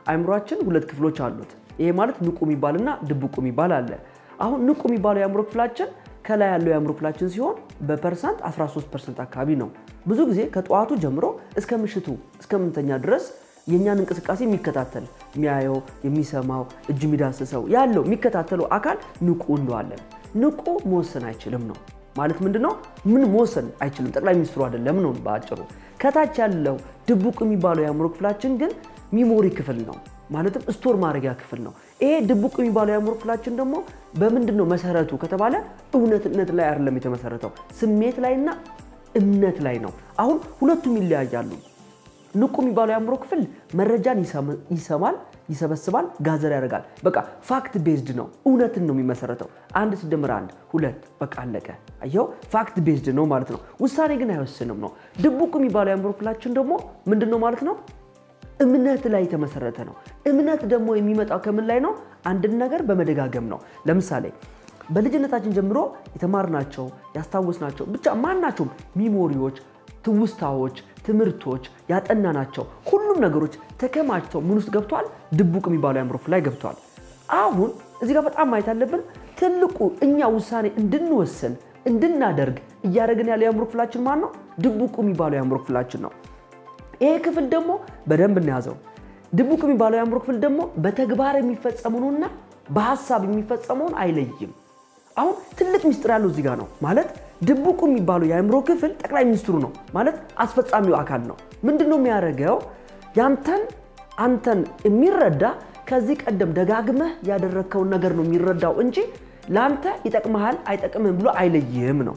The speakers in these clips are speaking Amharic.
አእምሯችን ሁለት ክፍሎች አሉት። ይሄ ማለት ንቁ የሚባልና ድብቁ የሚባል አለ። አሁን ንቁ የሚባለው የአእምሮ ክፍላችን ከላይ ያለው የአእምሮ ክፍላችን ሲሆን በፐርሰንት 13 ፐርሰንት አካባቢ ነው። ብዙ ጊዜ ከጠዋቱ ጀምሮ እስከ ምሽቱ እስከ ምንተኛ ድረስ የእኛን እንቅስቃሴ የሚከታተል የሚያየው፣ የሚሰማው፣ እጅ የሚዳስሰው ያለው የሚከታተለው አካል ንቁ እንለዋለን። ንቁ መወሰን አይችልም ነው ማለት ምንድን ነው? ምን መወሰን አይችልም። ጠቅላይ ሚኒስትሩ አይደለም ነው በአጭሩ። ከታች ያለው ድቡቅ የሚባለው የአእምሮ ክፍላችን ግን ሚሞሪ ክፍል ነው ማለትም ስቶር ማድረጊያ ክፍል ነው። ይሄ ድቡቅ የሚባለው የአእምሮ ክፍላችን ደግሞ በምንድን ነው መሰረቱ ከተባለ እውነትነት ላይ አይደለም የተመሰረተው፣ ስሜት ላይና እምነት ላይ ነው። አሁን ሁለቱም ይለያያሉ። ንቁ የሚባለው የአእምሮ ክፍል መረጃን ይሰማል፣ ይሰበስባል፣ ጋዘር ያደርጋል። በቃ ፋክት ቤዝድ ነው፣ እውነትን ነው የሚመሰረተው። አንድ ሲደመር አንድ ሁለት፣ በቃ አለቀ። አየው፣ ፋክት ቤዝድ ነው ማለት ነው። ውሳኔ ግን አይወስንም ነው። ድቡቅ የሚባለው የአእምሮ ክፍላችን ደግሞ ምንድን ነው ማለት ነው እምነት ላይ የተመሰረተ ነው። እምነት ደግሞ የሚመጣው ከምን ላይ ነው? አንድን ነገር በመደጋገም ነው። ለምሳሌ በልጅነታችን ጀምሮ የተማርናቸው ያስታወስናቸው ብቻ ማናቸውም ሚሞሪዎች፣ ትውስታዎች፣ ትምህርቶች ያጠናናቸው ሁሉም ነገሮች ተከማችተው ምን ውስጥ ገብተዋል? ድቡቅ የሚባለው የአእምሮ ክፍል ላይ ገብተዋል። አሁን እዚህ ጋር በጣም ማየት አለብን። ትልቁ እኛ ውሳኔ እንድንወስን እንድናደርግ እያደረግን ያለ የአእምሮ ክፍላችን ማን ነው? ድቡቁ የሚባለው የአእምሮ ክፍላችን ነው። ይሄ ክፍል ደግሞ በደንብ እንያዘው። ድቡቅ የሚባለው የአእምሮ ክፍል ደግሞ በተግባር የሚፈጸመውንና በሀሳብ የሚፈጸመውን አይለይም። አሁን ትልቅ ሚስጥር ያለው እዚህ ጋር ነው ማለት ድቡቁ የሚባለው የአእምሮ ክፍል ጠቅላይ ሚኒስትሩ ነው ማለት አስፈጻሚው አካል ነው። ምንድን ነው የሚያደርገው? ያንተን አንተን የሚረዳ ከዚህ ቀደም ደጋግመህ ያደረግከውን ነገር ነው የሚረዳው እንጂ ለአንተ ይጠቅመሃል አይጠቅምህም ብሎ አይለይም ነው።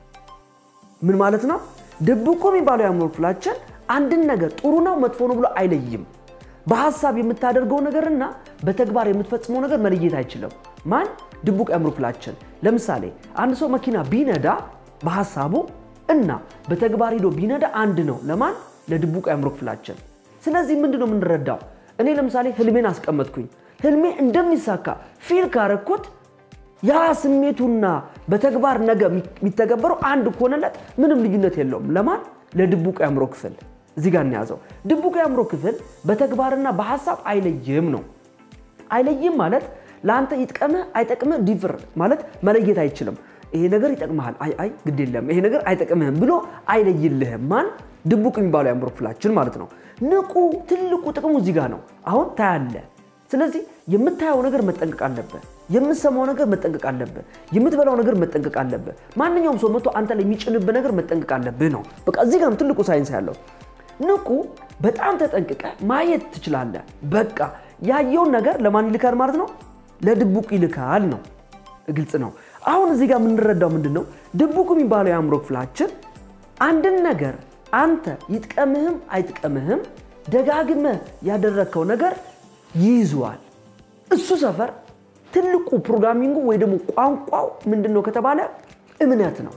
ምን ማለት ነው? ድቡቁ የሚባለው የአእምሮ ክፍላችን አንድን ነገር ጥሩ ነው መጥፎ ነው ብሎ አይለይም። በሀሳብ የምታደርገው ነገርና በተግባር የምትፈጽመው ነገር መለየት አይችልም። ማን? ድቡቅ የአእምሮ ክፍላችን። ለምሳሌ አንድ ሰው መኪና ቢነዳ በሀሳቡ እና በተግባር ሂዶ ቢነዳ አንድ ነው። ለማን? ለድቡቅ የአእምሮ ክፍላችን። ስለዚህ ምንድን ነው የምንረዳው? እኔ ለምሳሌ ህልሜን አስቀመጥኩኝ። ህልሜ እንደሚሳካ ፊል ካረኩት ያ ስሜቱና በተግባር ነገ የሚተገበረው አንድ ከሆነለት ምንም ልዩነት የለውም። ለማን? ለድቡቅ የአእምሮ ክፍል። እዚህ ጋር እንያዘው። ድቡቅ የአእምሮ ክፍል በተግባርና በሀሳብ አይለይም ነው። አይለይም ማለት ለአንተ ይጥቀምህ አይጠቅምህ ዲፍር ማለት መለየት አይችልም። ይሄ ነገር ይጠቅምሃል፣ አይ አይ ግድ የለም ይሄ ነገር አይጠቅምህም ብሎ አይለይልህም። ማን? ድቡቅ የሚባለው የአእምሮ ክፍላችን ማለት ነው። ንቁ ትልቁ ጥቅሙ እዚህ ጋር ነው። አሁን ታያለህ። ስለዚህ የምታየው ነገር መጠንቀቅ አለብህ። የምትሰማው ነገር መጠንቀቅ አለብህ። የምትበላው ነገር መጠንቀቅ አለብህ። ማንኛውም ሰው መጥቶ አንተ ላይ የሚጭንብህ ነገር መጠንቀቅ አለብህ ነው። በቃ እዚህ ጋር ነው ትልቁ ሳይንስ ያለው። ንቁ በጣም ተጠንቅቀ ማየት ትችላለህ። በቃ ያየውን ነገር ለማን ይልካል ማለት ነው? ለድቡቅ ይልካል ነው። ግልጽ ነው። አሁን እዚህ ጋር የምንረዳው ምንድን ነው? ድቡቅ የሚባለው የአእምሮ ክፍላችን አንድን ነገር አንተ ይጥቀምህም አይጥቀምህም ደጋግመህ ያደረግከው ነገር ይይዘዋል። እሱ ሰፈር ትልቁ ፕሮግራሚንጉ ወይ ደግሞ ቋንቋው ምንድን ነው ከተባለ እምነት ነው።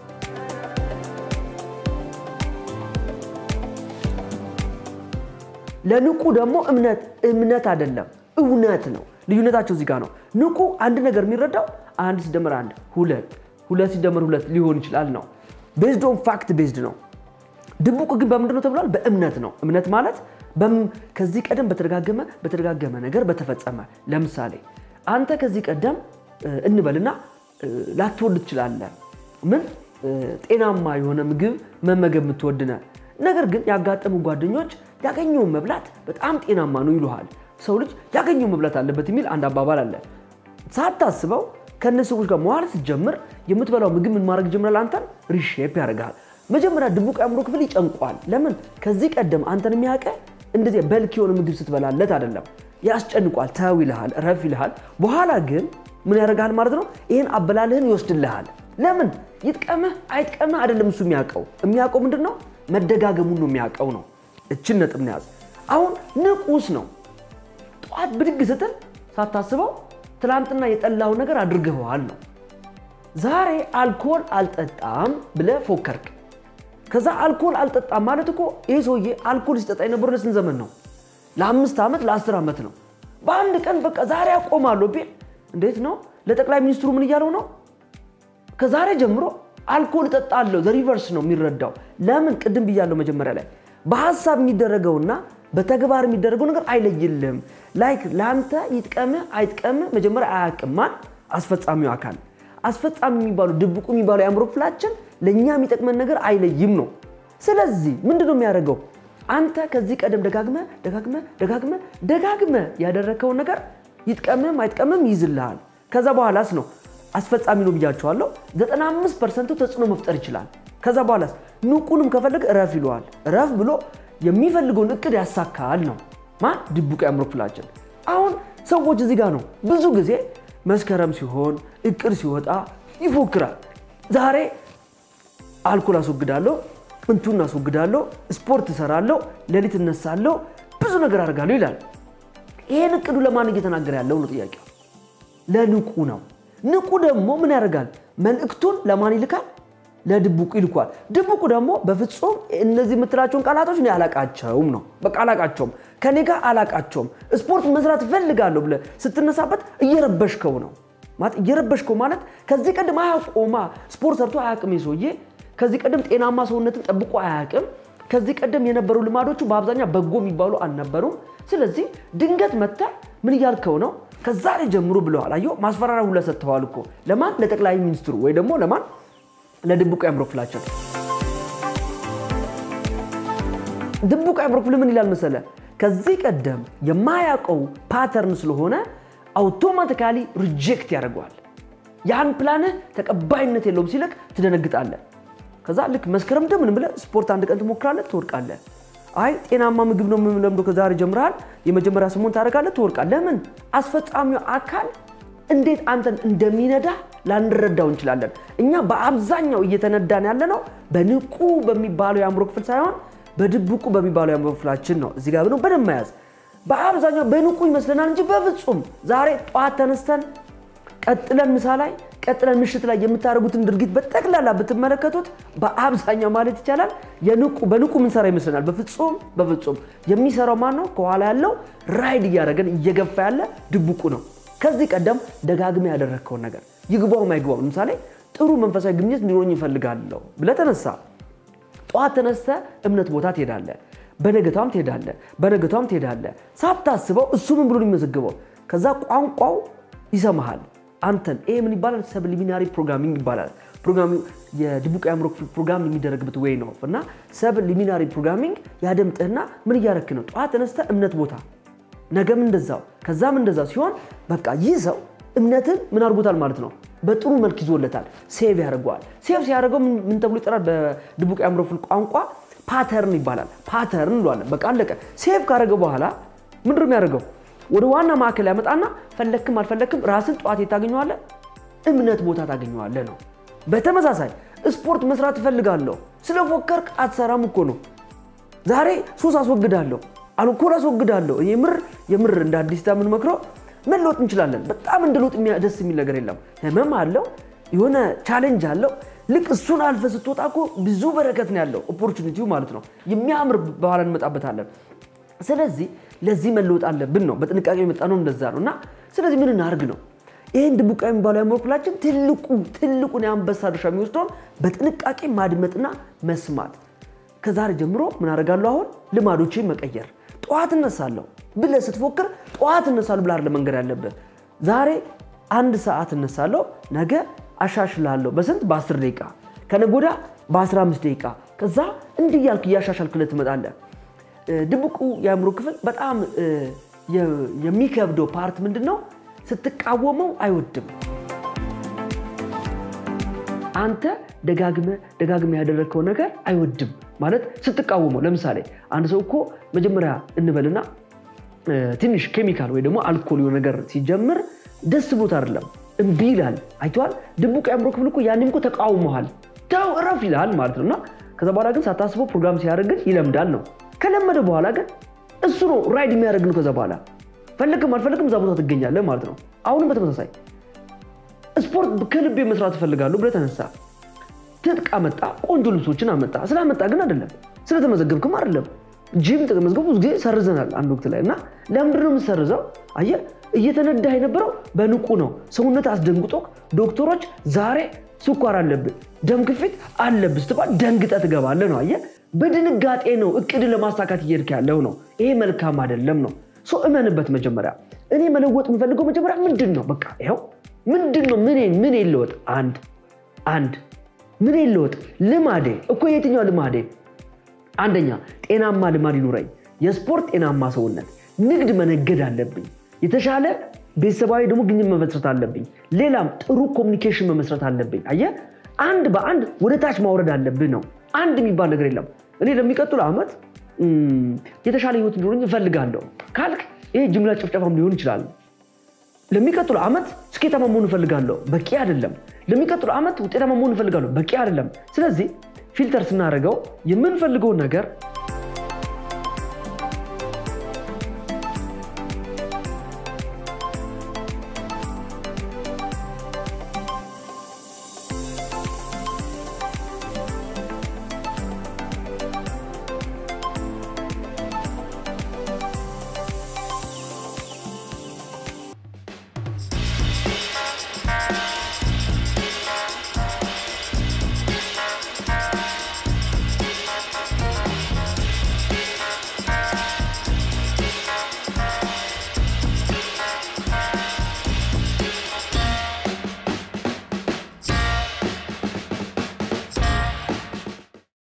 ለንቁ ደግሞ እምነት እምነት አይደለም እውነት ነው። ልዩነታቸው እዚህ ጋር ነው። ንቁ አንድ ነገር የሚረዳው አንድ ሲደመር አንድ ሁለት፣ ሁለት ሲደመር ሁለት ሊሆን ይችላል ነው። ቤዝድ ኦን ፋክት ቤዝድ ነው። ድቡቅ ግን በምንድን ነው ተብሏል? በእምነት ነው። እምነት ማለት ከዚህ ቀደም በተደጋገመ በተደጋገመ ነገር በተፈጸመ ለምሳሌ አንተ ከዚህ ቀደም እንበልና ላትወድ ትችላለህ። ምን ጤናማ የሆነ ምግብ መመገብ የምትወድነ ነገር ግን ያጋጠሙ ጓደኞች ያገኘውን መብላት በጣም ጤናማ ነው ይሉሃል። ሰው ልጅ ያገኘውን መብላት አለበት የሚል አንድ አባባል አለ። ሳታስበው ከእነዚህ ሰዎች ጋር መዋል ስትጀምር የምትበላው ምግብ ምን ማድረግ ይጀምራል? አንተን ሪሼፕ ያደርግሃል። መጀመሪያ ድቡቅ የአእምሮ ክፍል ይጨንቋል። ለምን? ከዚህ ቀደም አንተን የሚያውቀ እንደዚህ በልክ የሆነ ምግብ ስትበላለት አይደለም። ያስጨንቋል። ተው ይልሃል፣ ረፍ ይልሃል። በኋላ ግን ምን ያደርግሃል ማለት ነው? ይህን አበላልህን ይወስድልሃል። ለምን? ይጥቀምህ አይጥቀምህ አይደለም እሱ የሚያውቀው። የሚያውቀው ምንድን ነው? መደጋገሙን ነው የሚያውቀው ነው። እችን ነጥብ ነው ያዝ። አሁን ንቁስ ነው። ጠዋት ብድግ ስትል ሳታስበው ትናንትና የጠላው ነገር አድርገኸዋል ነው። ዛሬ አልኮል አልጠጣም ብለህ ፎከርክ። ከዛ አልኮል አልጠጣም ማለት እኮ ይህ ሰውዬ አልኮል ሲጠጣ የነበረው ለስንት ዘመን ነው? ለአምስት ዓመት ለአስር ዓመት ነው። በአንድ ቀን በቃ ዛሬ አቆማለሁ ቢል እንዴት ነው? ለጠቅላይ ሚኒስትሩ ምን እያለው ነው? ከዛሬ ጀምሮ አልኮል እጠጣለሁ። ዘ ሪቨርስ ነው የሚረዳው። ለምን? ቅድም ብያለሁ መጀመሪያ ላይ በሀሳብ የሚደረገውና በተግባር የሚደረገው ነገር አይለይልም። ላይክ ለአንተ ይጥቀምህ አይጥቀምህ መጀመሪያ አያውቅም። ማን አስፈጻሚው አካል አስፈጻሚ የሚባሉ ድብቁ የሚባሉ የአእምሮ ክፍላችን ለእኛ የሚጠቅመን ነገር አይለይም ነው። ስለዚህ ምንድን ነው የሚያደርገው? አንተ ከዚህ ቀደም ደጋግመ ደጋግመ ደጋግመ ደጋግመ ያደረግከውን ነገር ይጥቀምም አይጥቀምም ይይዝልሃል። ከዛ በኋላስ ነው አስፈጻሚ ነው ብያቸዋለሁ። 95 ፐርሰንቱ ተጽዕኖ መፍጠር ይችላል። ከዛ በኋላስ ንቁንም ከፈለግ እረፍ ይለዋል። እረፍ ብሎ የሚፈልገውን እቅድ ያሳካል ነው ማን ድቡቅ የአእምሮ ክፍላችን። አሁን ሰዎች እዚህ ጋር ነው ብዙ ጊዜ መስከረም ሲሆን እቅድ ሲወጣ ይፎክራል። ዛሬ አልኮል አስወግዳለሁ፣ እንቱን አስወግዳለሁ፣ ስፖርት እሰራለሁ፣ ሌሊት እነሳለሁ፣ ብዙ ነገር አደርጋለሁ ይላል። ይሄን እቅዱ ለማን እየተናገረ ያለው ነው ጥያቄው? ለንቁ ነው። ንቁ ደግሞ ምን ያደርጋል? መልእክቱን ለማን ይልካል? ለድቡቁ ይልኳል። ድቡቁ ደግሞ በፍጹም እነዚህ የምትላቸውን ቃላቶች እኔ አላቃቸውም ነው። በቃ አላቃቸውም፣ ከኔ ጋር አላቃቸውም። ስፖርት መስራት እፈልጋለሁ ብለህ ስትነሳበት እየረበሽከው ነው ማለት እየረበሽከው ማለት ከዚህ ቀደም አያውቆማ ስፖርት ሰርቶ አያውቅም ሰውዬ። ከዚህ ቀደም ጤናማ ሰውነትን ጠብቆ አያውቅም። ከዚህ ቀደም የነበሩ ልማዶቹ በአብዛኛው በጎ የሚባሉ አልነበሩም። ስለዚህ ድንገት መጥተህ ምን እያልከው ነው? ከዛሬ ጀምሮ ብለዋል። አየሁ ማስፈራሪያ ሁላ ሰጥተዋል እኮ ለማን? ለጠቅላይ ሚኒስትሩ ወይ ደግሞ ለማን? ለድቡቅ የአእምሮ ክፍላቸው። ድቡቅ የአእምሮ ክፍል ምን ይላል መሰለ? ከዚህ ቀደም የማያውቀው ፓተርን ስለሆነ አውቶማቲካሊ ሪጀክት ያደርገዋል። ያን ፕላንህ ተቀባይነት የለውም ሲለቅ ትደነግጣለህ። ከዛ ልክ መስከረም እንደምን ብለህ ስፖርት አንድ ቀን ትሞክራለህ፣ ትወድቃለህ። አይ ጤናማ ምግብ ነው የምለምደው ከዛሬ ጀምረሃል፣ የመጀመሪያ ስሙን ታደርጋለህ፣ ትወድቃለህ። ለምን? አስፈጻሚው አካል እንዴት አንተን እንደሚነዳ ላንረዳው እንችላለን። እኛ በአብዛኛው እየተነዳን ያለ ነው በንቁ በሚባለው የአእምሮ ክፍል ሳይሆን በድቡቁ በሚባለው የአእምሮ ክፍላችን ነው። እዚህ ጋር ነው በደንብ መያዝ። በአብዛኛው በንቁ ይመስለናል እንጂ በፍጹም ዛሬ ጠዋት ተነስተን ቀጥለን ምሳ ላይ ቀጥለን ምሽት ላይ የምታደርጉትን ድርጊት በጠቅላላ ብትመለከቱት በአብዛኛው ማለት ይቻላል የንቁ በንቁ ምንሰራ ይመስለናል። በፍጹም በፍጹም የሚሰራው ማን ነው? ከኋላ ያለው ራይድ እያደረገን እየገፋ ያለ ድቡቁ ነው። ከዚህ ቀደም ደጋግሜ ያደረግከውን ነገር ይግባውም አይግባውም፣ ለምሳሌ ጥሩ መንፈሳዊ ግንኙነት እንዲኖረኝ ይፈልጋለሁ ብለህ ተነሳ። ጠዋት ተነስተ እምነት ቦታ ትሄዳለህ፣ በነገቷም ትሄዳለህ፣ በነገቷም ትሄዳለህ። ሳታስበው እሱ ምን ብሎ ነው የሚመዘግበው? ከዛ ቋንቋው ይሰማሃል አንተን። ይሄ ምን ይባላል? ሰብሊሚናሪ ፕሮግራሚንግ ይባላል። ፕሮግራሚ የድቡቅ የአእምሮ ክፍል ፕሮግራም የሚደረግበት ወይ ነው እና ሰብሊሚናሪ ፕሮግራሚንግ ያደምጥህና ምን እያረክ ነው? ጠዋት ተነስተ እምነት ቦታ ነገም እንደዛው ከዛም እንደዛው ሲሆን በቃ ይህ ሰው እምነትን ምን አድርጎታል ማለት ነው። በጥሩ መልክ ይዞለታል። ሴቭ ያደርገዋል። ሴቭ ሲያደርገው ምን ተብሎ ይጠራል? በድቡቅ የአእምሮ ክፍል ቋንቋ ፓተርን ይባላል። ፓተርን እንለዋለን። በቃ አለቀ። ሴቭ ካደረገ በኋላ ምንድን ነው የሚያደርገው? ወደ ዋና ማዕከል ያመጣና ፈለክም አልፈለክም ራስን ጠዋት ታገኘዋለህ፣ እምነት ቦታ ታገኘዋለህ ነው። በተመሳሳይ ስፖርት መስራት እፈልጋለሁ ስለፎከርክ አትሰራም እኮ ነው። ዛሬ ሱስ አስወግዳለሁ አልኮል አስወግዳለሁ። የምር የምር እንደ አዲስ ታ የምንመክረው መለወጥ እንችላለን። በጣም እንደ ለውጥ ደስ የሚል ነገር የለም። ህመም አለው፣ የሆነ ቻሌንጅ አለው። ልክ እሱን አልፈ ስትወጣ እኮ ብዙ በረከት ነው ያለው፣ ኦፖርቹኒቲው ማለት ነው። የሚያምር በኋላ እንመጣበታለን። ስለዚህ ለዚህ መለወጥ አለብን ነው። በጥንቃቄ የመጣ ነው እንደዛ ነው። እና ስለዚህ ምን እናርግ ነው ይህን ድቡቅ የሚባለው የአእምሮ ክፍላችን ትልቁ ትልቁን የአንበሳ ድርሻ የሚወስደውን በጥንቃቄ ማድመጥና መስማት። ከዛሬ ጀምሮ ምን አደርጋለሁ? አሁን ልማዶችን መቀየር ጠዋት እነሳለሁ ብለህ ስትፎክር ጠዋት እነሳለሁ ብለህ አይደለም መንገድ ያለብህ። ዛሬ አንድ ሰዓት እነሳለሁ፣ ነገ አሻሽላለሁ። በስንት በ10 ደቂቃ፣ ከነገ ወዲያ በ15 ደቂቃ። ከዛ እንዲህ እያልክ እያሻሻልክለት ትመጣለህ። ድቡቁ የአእምሮ ክፍል በጣም የሚከብደው ፓርት ምንድን ነው? ስትቃወመው አይወድም። አንተ ደጋግመ ደጋግመ ያደረግከው ነገር አይወድም ማለት ስትቃወመው። ለምሳሌ አንድ ሰው እኮ መጀመሪያ እንበልና ትንሽ ኬሚካል ወይ ደግሞ አልኮል የሆነ ነገር ሲጀምር ደስ ብሎት አይደለም እምቢ ይላል። አይተዋል። ድቡቅ የአእምሮ ክፍል እኮ ያንም እኮ ተቃውመሃል፣ ተው እረፍ ይልሃል ማለት ነው። እና ከዛ በኋላ ግን ሳታስበው ፕሮግራም ሲያደርግ ግን ይለምዳል ነው። ከለመደ በኋላ ግን እሱ ነው ራይድ የሚያደርግ ነው። ከዛ በኋላ ፈልግም አልፈልግም እዛ ቦታ ትገኛለህ ማለት ነው። አሁንም በተመሳሳይ ስፖርት ከልቤ መስራት እፈልጋለሁ ብለህ ተነሳ። ትጥቅ አመጣ፣ ቆንጆ ልብሶችን አመጣ። ስላመጣ ግን አይደለም፣ ስለተመዘገብክም አይደለም። ጂም ተመዝገቡ ብዙ ጊዜ ሰርዘናል አንድ ወቅት ላይ እና ለምንድን ነው የምሰርዘው? አየህ እየተነዳህ የነበረው በንቁ ነው። ሰውነት አስደንግጦ ዶክተሮች ዛሬ ስኳር አለብህ፣ ደም ግፊት አለብህ ስትባል ደንግጠህ ትገባለህ ነው። አየህ በድንጋጤ ነው እቅድ ለማሳካት እየሄድክ ያለው ነው። ይሄ መልካም አይደለም ነው። ሰው እመንበት። መጀመሪያ እኔ መለወጥ የምፈልገው መጀመሪያ ምንድን ነው? በቃ ይኸው ምንድን ነው? ምን ምን የለወጥ አንድ አንድ ምን የለወጥ ልማዴ እኮ የትኛው ልማዴ? አንደኛ ጤናማ ልማድ ይኑረኝ። የስፖርት ጤናማ ሰውነት፣ ንግድ መነገድ አለብኝ። የተሻለ ቤተሰባዊ ደግሞ ግንኙነት መመስረት አለብኝ። ሌላም ጥሩ ኮሚኒኬሽን መመስረት አለብኝ። አየህ፣ አንድ በአንድ ወደ ታች ማውረድ አለብህ ነው። አንድ የሚባል ነገር የለም። እኔ ለሚቀጥሉ ዓመት የተሻለ ህይወት እንዲኖረኝ እፈልጋለሁ ካልክ ይሄ ጅምላ ጭፍጨፋም ሊሆን ይችላል። ለሚቀጥሉ ዓመት ስኬታማ መሆን እፈልጋለሁ፣ በቂ አይደለም። ለሚቀጥሉ ዓመት ውጤታማ መሆን እፈልጋለሁ፣ በቂ አይደለም። ስለዚህ ፊልተር ስናደርገው የምንፈልገውን ነገር